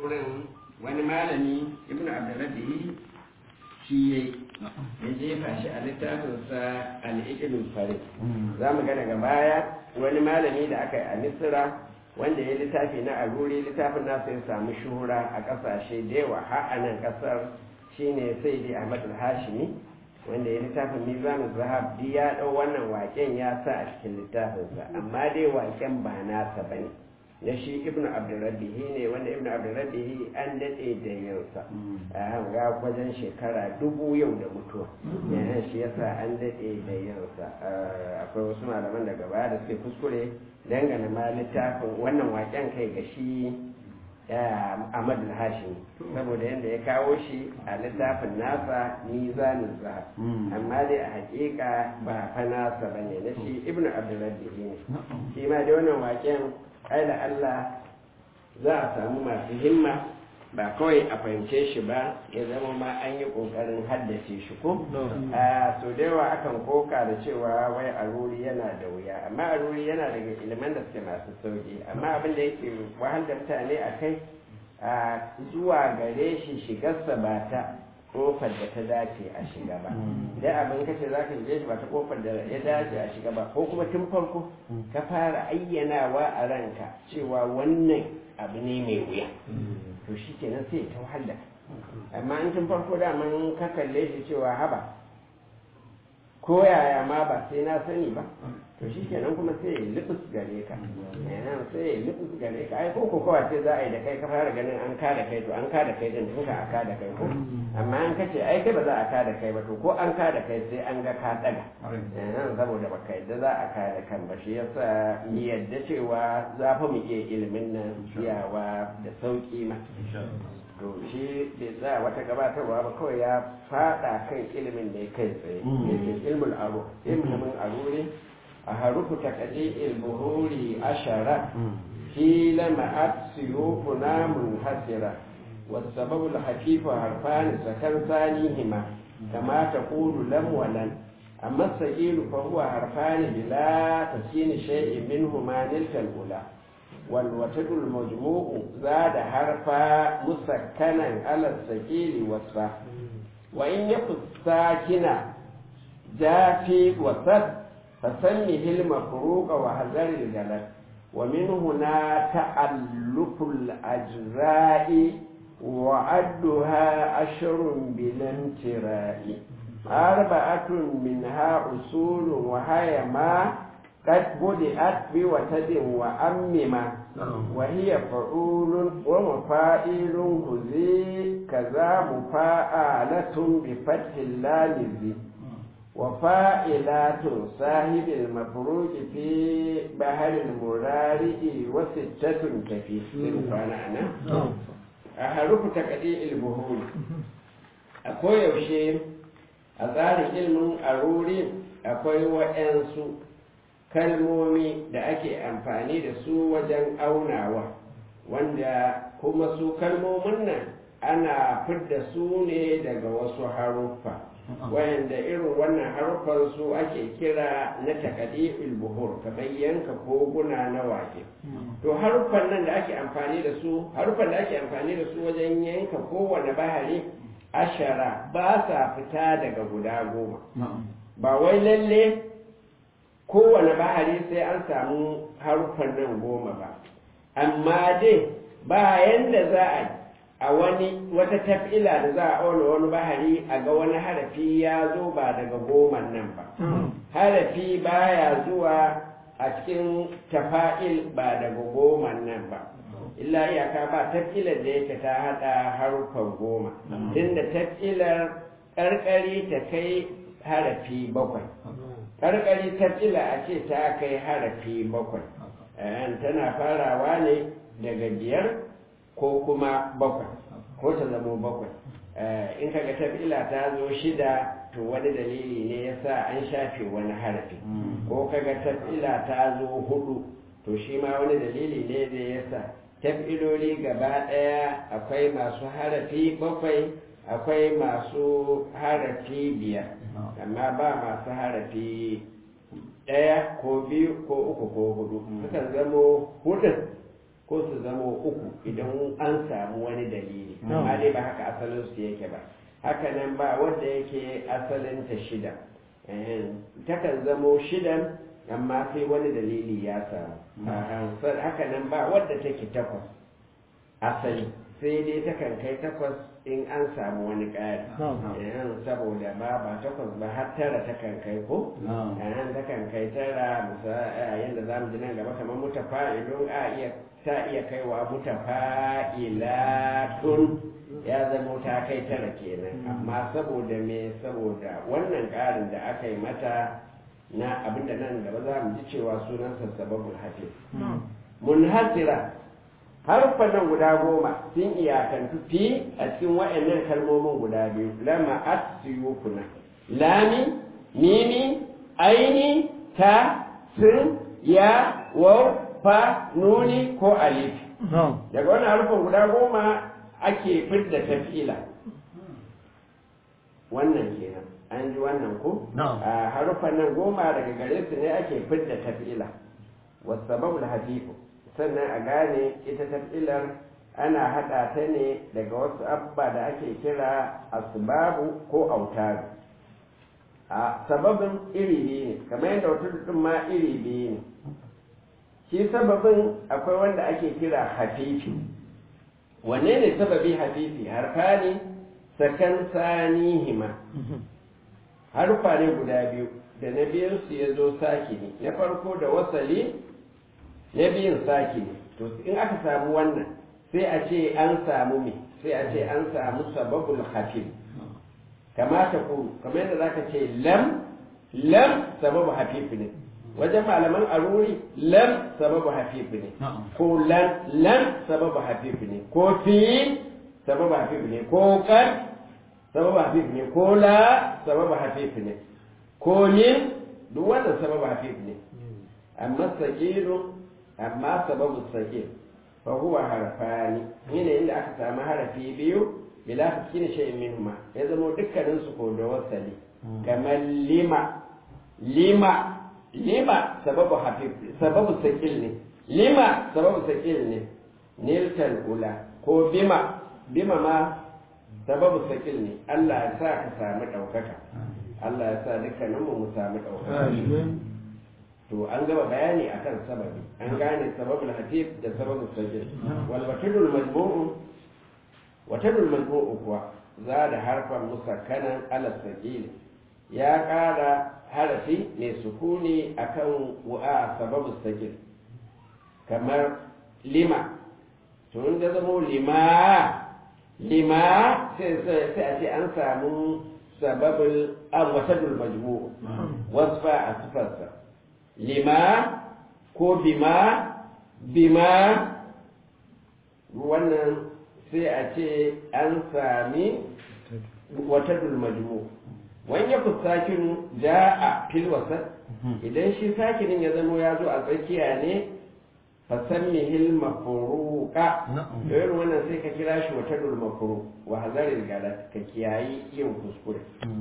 kuskuren wani malami ibn abdurrabbi shi ya ya jefa shi a littafinsa al'ikilin farid za mu ga daga baya wani malami da aka yi a misira wanda ya littafi na aruri littafin nasa ya samu shuhura a ƙasashe da yawa har a nan ƙasar shine sai dai ahmad al-hashimi wanda ya littafin mizanin zahab duk ya ɗau wannan waken ya sa a cikin littafinsa amma dai waken ba nasa ba ne na shi ibnu abdurrabbihi ne wanda ibnu abdurrabbihi an daɗe da yansa a ga wajen shekara dubu yau da mutuwa yana shi yasa an daɗe da yansa akwai wasu malaman daga baya da suke kuskure dangane ma littafin wannan waken kai ga shi Ahmad al-Hashim saboda yadda ya kawo shi a littafin nasa mizanin zahab amma dai a hakika ba fa nasa bane na shi ibnu abdurrabbihi ne shi ma dai wannan waken ai da Allah za a samu masu himma ba kawai a fahimce shi ba ya zama ma an yi ƙoƙarin haddace shi ko a so da yawa akan koka da cewa wai aruri yana da wuya amma aruri yana daga ilimin da suke masu sauki amma abin da yake wahal da mutane a kai a zuwa gare shi shigarsa ba ta kofar da ta dace a shiga ba dai abin kace za ka shige shi ba ta kofar da ya dace a shiga ba ko kuma tun farko ka fara ayyanawa a ranka cewa wannan abu ne mai wuya to shi kenan sai ta wahala amma in tun farko daman ka kalle shi cewa haba ko yaya ma ba sai na sani ba to shi kenan kuma sai ya lubus gare ka yana sai ya lubus gare ka ai ko ko kawai sai za a yi da kai ka fara ganin an ka da kai to an ka da kai din tun ka a ka da kai ko amma an kace ai kai ba za a ka da kai ba to ko an ka da kai sai an ga ka daga yana saboda baka yadda za a ka da kan ba shi yasa mu yadda cewa za fa mu iya ilimin nan iyawa da sauki ma to shi bai za wata gabatarwa ba kawai ya fada kan ilimin da ya kai tsaye yake ilmul aro ilimin aro ne a harufu takadi ilbuhuri ashara fi lama'at siyufuna munhasira والسبب الخفيف حرفان سكن ثانيهما كما تقول لم ولن أما الثقيل فهو حرفان بلا تسكين شيء منهما نلك الأولى والوتد المجموع زاد حرفا مسكنا على الثقيل وصفا وإن يكن ساكنا جاء في وسط فسمه المفروق وحذر الجلد ومن هنا تألف الأجزاء وعدها عشر بلا امتراء أربعة منها أصول وهي ما قد بدأت بوتد وأمما وهي فعول ومفائل هزي كذا مفاعلة بفتح اللام وفائلات صاحب المفروج في بحر المرارئ وستة كفي أنا أحرف تقديء البهول أكو يوشي أثار علم أروري أكو وأنسو kalmomi da ake amfani da su wajen aunawa wanda kuma su kalmomin nan ana fidda su ne daga wasu haruffa wayanda irin wannan haruffan su ake kira na takadifil buhur kamar yanka koguna na wake to haruffan nan da ake amfani da su haruffan da ake amfani da su wajen yanka kowane bahari ashara ba sa fita daga guda goma ba wai lalle kowane bahari sai an samu haruffan nan goma ba amma dai bayan da za a yi a wani wata tafila da za a auna wani bahari a ga wani harafi ya zo ba daga goman nan ba harafi baya zuwa a cikin tafa'il ba daga goman nan ba illa iyaka ba tafilar da yake ta hada harufan goma tunda tafilar karkari ta kai harafi bakwai karkari tafila a ce ta kai harafi bakwai tana farawa ne daga biyar ko kuma bakwai ko ta zamo bakwai in kaga tafila ta zo shida to wani dalili ne ya sa an shafe wani harafi ko kaga tafila ta zo hudu to shi ma wani dalili ne da ya sa tafiloli gaba ɗaya akwai masu harafi bakwai akwai masu harafi biyar amma ba masu harafi ɗaya ko biyu ko uku ko hudu sukan zamo hudun ko su zama uku idan an samu wani dalili amma dai ba haka asalin su yake ba haka nan ba wanda yake asalin ta shida takan zamo shidan amma sai wani dalili ya samu haka nan ba wadda take takwas asali sai dai takan kai takwas in an samu wani ƙari saboda ba ba takwas ba har tara takan kai ko yan takan kai tara yadda za mu ji nan gaba kamar mutafa'ilun a iya ta iya kaiwa mutafa'ilatun ya zama ta kai tara kenan amma saboda me saboda wannan ƙarin da aka yi mata na abinda nan gaba za mu ji cewa sunansa sababul hafiz munhasira harfan nan guda goma sun iyakantu fi a cikin wa'annan kalmomin guda biyu lama asiyukuna lami mimi aini ta sun ya waw fa nuni ko alif daga wannan harfan guda goma ake fidda tafila wannan kenan an ji wannan ko a harufan nan goma daga gare su ne ake fidda tafila wasababul hafifu sannan a gane ita tafilar ana haɗa ta ne daga wasu abba da ake kira asbabu ko autaru a sababin iri biyu ne kamar yadda wata dudun ma iri biyu ne shi sababin akwai wanda ake kira hafifi wanne ne sababi hafifi harfa ne sakan sanihima harfa ne guda biyu da na biyunsu ya zo saki ne na farko da wasali na biyun saki ne to in aka samu wannan sai a ce an samu me sai a ce an samu sababul hafif kama ta kuru kamar yadda zaka ce lam lam sababu hafif ne wajen malaman aruri lam sababu hafif ne ko lan lan sababu hafif ne ko fi sababu hafif ne ko kan sababu hafif ne ko la sababu hafif ne ko min duk wannan sababu hafif ne amma sakiru amma sababu sakir fa huwa harfani ne inda aka samu harafi biyu bila taskin shay'in minhuma ya zama dukkanin su ko da wasali kamar lima lima lima sababu hafif sababu sakil ne lima sababu sakil ne niltal ula ko bima bima ma sababu sakil ne Allah ya sa ka samu ɗaukaka Allah ya sa dukkaninmu mu samu ɗaukaka to an gaba bayani akan sababi an gane sababul hatif da sababul sakil wal watadul majmu'u watadul majmu'u kuwa za da harfan musakkanan ala sakil ya ƙara harafi mai sukuni akan wa'a sababul sakil kamar lima to in da zamo lima lima sai a ce an samu sababul an watadul majmu'u wasfa a sifarsa lima ko bima bima wannan sai a ce an sami wata dulmajmu wani ya sakinu ja a filwasar idan shi sakinin ya zama ya zo a tsakiya ne fasammihil mafuruka da yin wannan sai ka kira shi wata dulmafuru wa hazarin galat ka kiyayi yin kuskure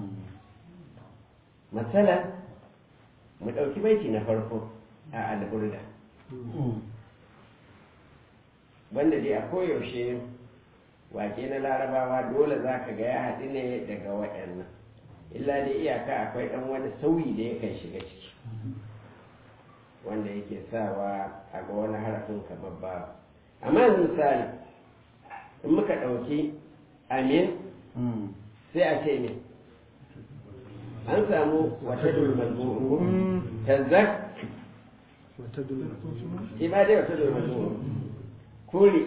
matsala mu ɗauki baiti na farko a alburda wanda dai a koyaushe wake na larabawa dole za ka ga ya haɗu ne daga waɗannan illa dai iyaka akwai ɗan wani sauyi da yakan shiga ciki wanda yake sawa a ga wani harafin kamar babu amma yanzu misali in muka ɗauki amin sai a ce ne an samu wata dulmazmu tazzak shi ma dai wata dulmazmu kuri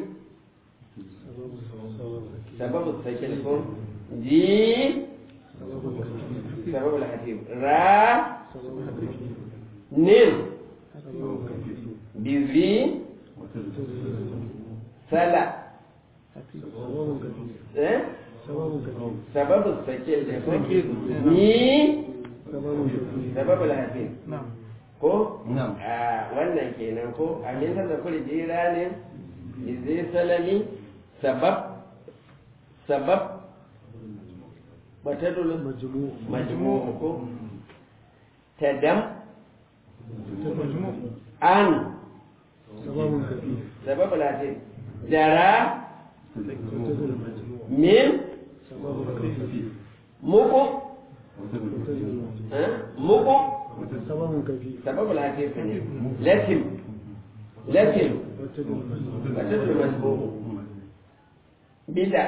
sababu sakin ko ji sababu lahatif ra nil bizi sala eh sababu sakil da ko ni sababu lahatif ko a wannan kenan ko amin ta zakuri jira ne izai salami sabab sabab batadul majmu ko tadam an sababun kafi sababu latin jara mutazil majmu min sababun kafi muku mutazil eh, muku sababun kafi sababu latin ne latin latin mutazil majmu wata masbuku bida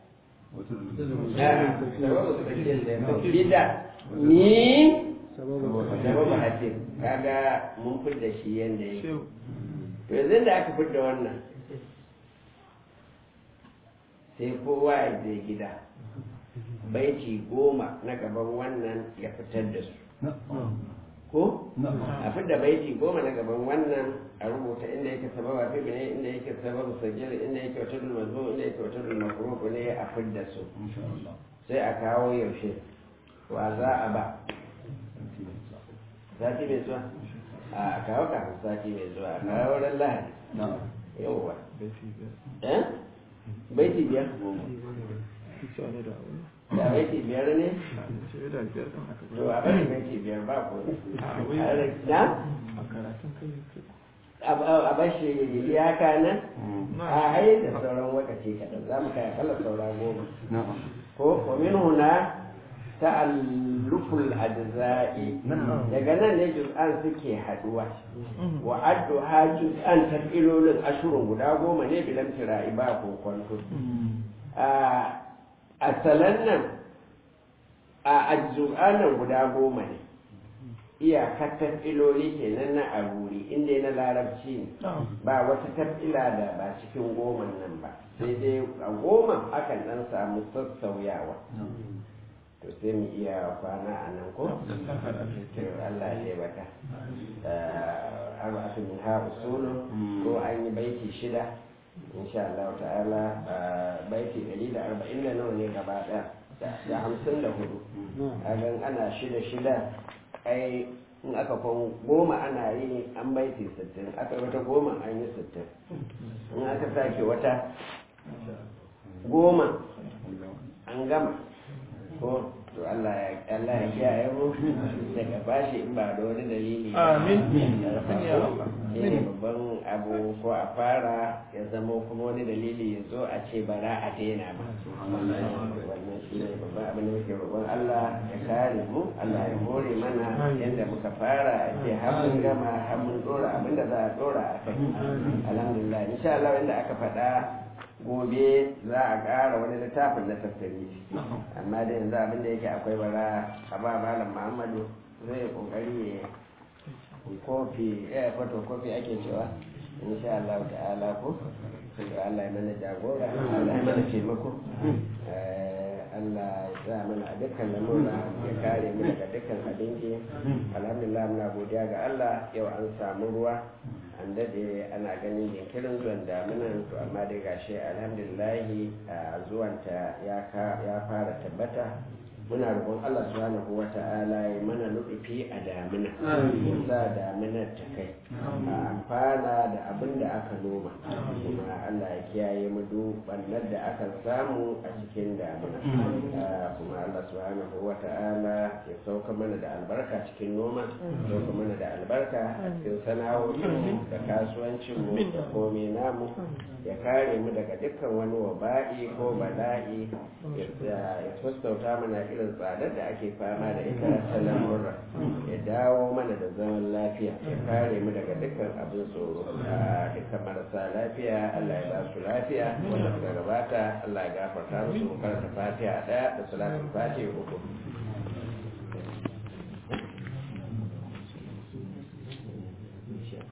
Ah, sababu tsakin da bida ni sababun kafi sababu hatin kaga mun fidda shi yanda yake to yanzu da aka fidda wannan sai kowa ya je gida baiti goma na gaban wannan ya fitar da su ko a fidda baiti goma na gaban wannan a rubuta inda yake sababa fi ne inda yake sababu sajil inda yake wata dulmazu inda yake wata dulmakuruku ne a fidda su sai a kawo yaushe wa za a ba sati mai zuwa a kawo kafin sati mai zuwa a kawo ran lahadi yawwa eh baiti biyar da baiti biyar ne to a bari baiti biyar ba ko na a bashi iyaka nan a ai da sauran lokaci kaɗan za mu kai kala saura goma ko wamin huna ta'alluful ajza'i daga nan ne juz'an suke haduwa wa addu ha juz'an tafilolin ashirin guda goma ne bilan tira'i ba ko kwanto a asalan nan a ajzu'anan guda goma ne iyakar tafiloli kenan na aruri inda na larabci ne ba wata tafila da ba cikin goman nan ba sai dai a goma akan dan samu sassauyawa to sai mu iya kwana a nan ko? to Allah ya baka arba'atu min ha usulu ko an yi baiti shida insha Allah ta'ala baiti ɗari da arba'in da nawa ne gaba ɗaya da hamsin da hudu a gan ana shida shida ai in aka kwan goma ana yi an baiti sittin aka yi wata goma an yi sittin in aka sake wata goma an gama ko to Allah ya Allah ya kiyaye mu daga bashi in ba da wani dalili Amin. shi ne babban abu ko a fara ya zama kuma wani dalili ya zo a ce bara a daina ba wannan shi ne babban abin da muke roƙon Allah ya kare mu Allah ya hore mana yadda muka fara a ce har mun gama har mun dora abin da za a dora a kai alhamdulillah insha Allah inda aka faɗa gobe za a ƙara wani littafin na tafsiri amma da yanzu abin da yake akwai bara a ba malam muhammadu zai kokari ya kofi eh foto kofi ake cewa insha Allah ta'ala ko sai Allah ya mana jagora Allah ya mana taimako Eh, Allah ya sa mana a dukkan lamura ya kare mu daga dukkan abinci alhamdulillah muna godiya ga Allah yau an samu ruwa an dade ana ganin jinkirin zuwan damunan to amma dai gashi alhamdulillahi a zuwanta ya ka- ya fara tabbata muna roƙon Allah subhanahu wa ta'ala ya mana nufi a damina ya sa daminar ta kai a amfana da abin da aka noma kuma Allah ya kiyaye mu duk bannar da aka samu a cikin damina Ah, kuma Allah subhanahu wa ta'ala ya sauka mana da albarka cikin noma ya sauka mana da albarka a cikin sana'o'inmu da kasuwancinmu da komai namu ya kare mu daga dukkan wani waba'i ko bala'i ya ya sassauta mana irin tsadar da ake fama da ita ta lamurra ya dawo mana da zaman lafiya ya kare mu daga dukkan abin tsoro a dukkan marasa lafiya Allah ya ba su lafiya wanda suka gabata Allah ya gafarta musu karanta fatiha daya da salatul fatiha uku